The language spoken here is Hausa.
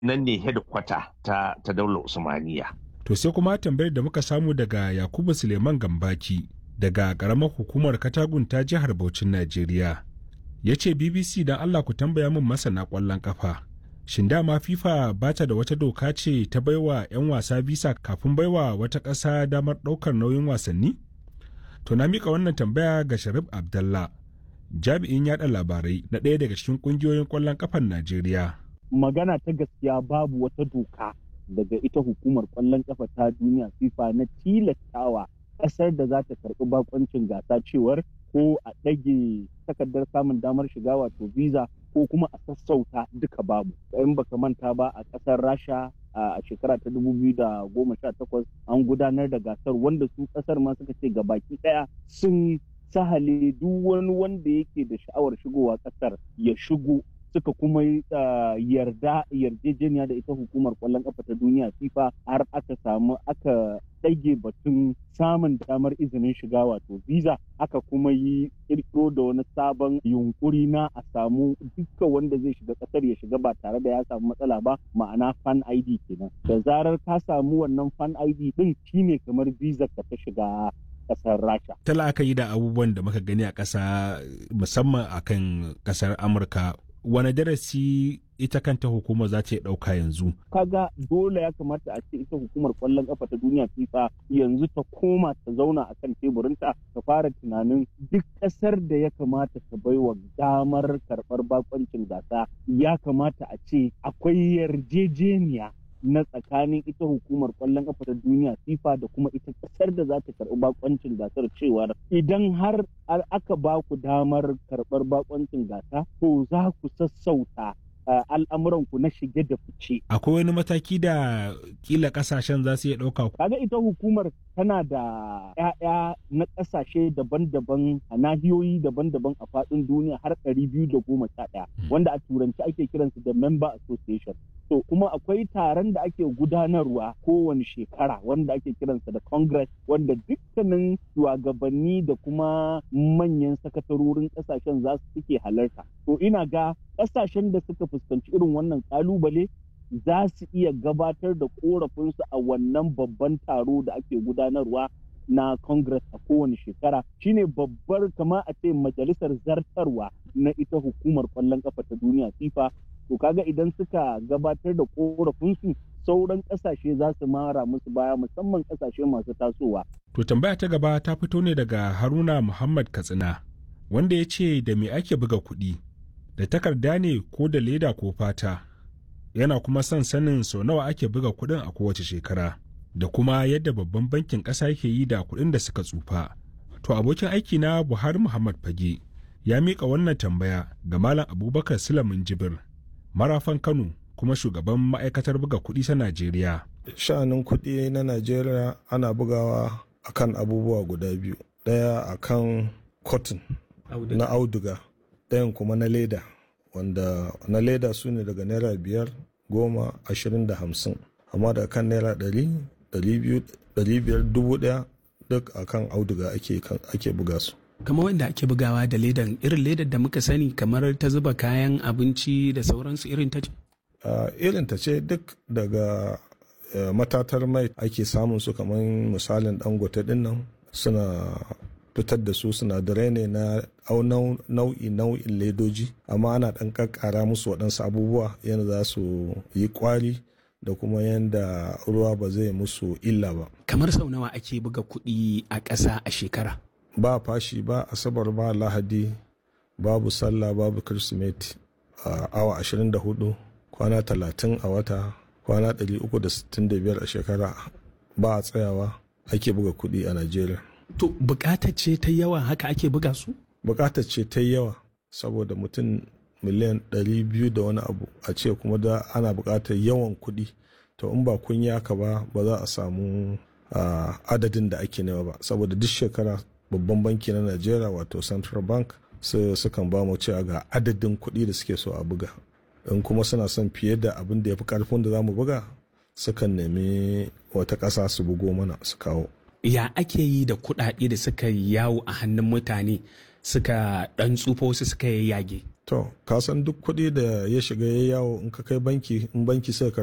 nan ne hedikwata ta, ta daular usmaniya To sai kuma tambayar da muka samu daga Yakubu Suleiman Gambaki daga ƙaramar hukumar Katagun ta jihar Bauchin Najeriya. Ya ce BBC don Allah ku tambaya min masana ƙwallon ƙafa. Shin dama FIFA ba ta da wata doka ce ta baiwa 'yan wasa bisa kafin baiwa wata ƙasa damar ɗaukar nauyin wasanni? To na mika wannan tambaya ga Sharif Abdallah, jami'in yaɗa labarai na ɗaya daga cikin ƙungiyoyin ƙwallon ƙafar Najeriya. Magana ta gaskiya babu wata doka daga ita hukumar kwallon kafa ta duniya FIFA na tilastawa ƙasar da za ta karɓi bakoncin gasa cewar ko a ɗage takardar samun damar shiga wato visa ko kuma a sassauta duka babu in baka manta ba a ƙasar rasha a shekara ta 2018 an gudanar da gasar wanda su ƙasar ma suka ce ga baki ɗaya sun sahale duk wani wanda yake da sha'awar shigowa ƙasar ya shigo suka kuma yarda yarjejeniya da ita hukumar kwallon kafa ta duniya fifa har aka samu aka ɗage batun samun damar izinin shiga wato visa aka kuma yi kirkiro da wani sabon yunkuri na a samu dukkan wanda zai shiga ƙasar ya shiga ba tare da ya samu matsala ba ma'ana fan id kenan da zarar ka samu wannan fan id din shine kamar visa ka ta shiga kasar rasha Ta la'akari da abubuwan da muka gani a ƙasa musamman akan ƙasar Amurka wane darasi ita kanta hukumar za ta ɗauka yanzu? Kaga dole ya kamata a ce ita hukumar kwallon kafa ta duniya FIFA yanzu ta koma ta zauna a kan teburinta ta fara tunanin duk ƙasar da ya kamata ta baiwa damar karɓar bakoncin gasa ya kamata a ce akwai yarjejeniya na tsakanin ita hukumar kwallon kafa ta duniya FIFA da kuma ita kasar da za ta karɓi bakoncin gasar cewar idan har aka ba ku damar karɓar bakoncin gasa to za ku sassauta al'amuranku na shige da fice. Akwai wani mataki da kila kasashen za su iya ɗauka ku. Kaga ita hukumar tana da 'ya'ya na ƙasashe daban-daban a nahiyoyi daban-daban a faɗin duniya har ɗari biyu da goma sha ɗaya wanda a turanci ake kiransu da member association. To kuma akwai taron da ake gudanarwa kowane shekara wanda ake kiransa da congress wanda dukkanin shugabanni da kuma manyan sakatarorin ƙasashen za su suke halarta. To ina ga ƙasashen da suka fuskanci irin wannan ƙalubale za su iya gabatar da korafinsu a wannan babban taro da ake gudanarwa na congress a kowane shekara shine babbar kama a ce majalisar zartarwa na ita hukumar kwallon kafa ta duniya fifa to kaga idan suka gabatar da korafinsu sauran kasashe za su mara musu baya musamman kasashe masu tasowa To tambaya ta gaba ta fito ne daga Haruna Muhammad Katsina wanda ya ce da me ake buga kuɗi da takarda ne ko da leda ko fata yana kuma son sanin sau nawa ake buga kuɗin a kowace shekara da kuma yadda babban bankin ƙasa yake yi da kuɗin da suka tsufa. To abokin aiki na Buhari Muhammad Fage ya miƙa wannan tambaya ga Malam Abubakar Sulamin Jibir, marafan Kano kuma shugaban ma'aikatar buga kuɗi ta Najeriya. Sha'anin kuɗi na Najeriya ana bugawa akan abubuwa guda biyu. Ɗaya akan cotton na auduga, ɗayan kuma na leda. wanda na leda su ne daga naira biyar goma ashirin da hamsin amma daga kan naira ɗari ɗari biyar dubu ɗaya duk a kan auduga ake buga su kamar wanda ake bugawa da ledan irin ledar da muka sani kamar ta zuba kayan abinci da sauransu irin ta ce irin ta ce duk daga matatar mai ake samun su kamar misalin dangote dinnan suna fitar da su sinadarai ne na nau'i nau'in ledoji amma ana ɗan ƙaƙƙara musu waɗansu abubuwa yadda za su yi ƙwari da kuma yadda ruwa ba zai musu illa ba. kamar sau nawa ake buga kuɗi a ƙasa a shekara ba fashi ba asabar ba lahadi babu sallah babu kirsimeti a awa 24 kwana 30 a wata kwana 365 a shekara ba a tsayawa ake buga kuɗi a najeriya To bukatar ce ta yawa haka ake buga su? Bukatar ce ta yawa saboda mutum miliyan ɗari biyu da wani abu a ce kuma da ana bukatar yawan kuɗi to in ba kun yaka ba ba za a samu adadin da ake nema ba saboda duk shekara babban banki na Najeriya wato Central Bank sukan ba mu cewa ga adadin kuɗi da suke so a buga in kuma suna son fiye da abin da ya fi ƙarfin da za mu buga sukan nemi wata ƙasa su bugo mana su kawo. ya ake yi da kuɗaɗe da suka yawo a hannun mutane suka ɗan tsufa wasu suka yi yage to ka san duk kuɗi da ya shiga ya yawo in ka kai banki in banki sai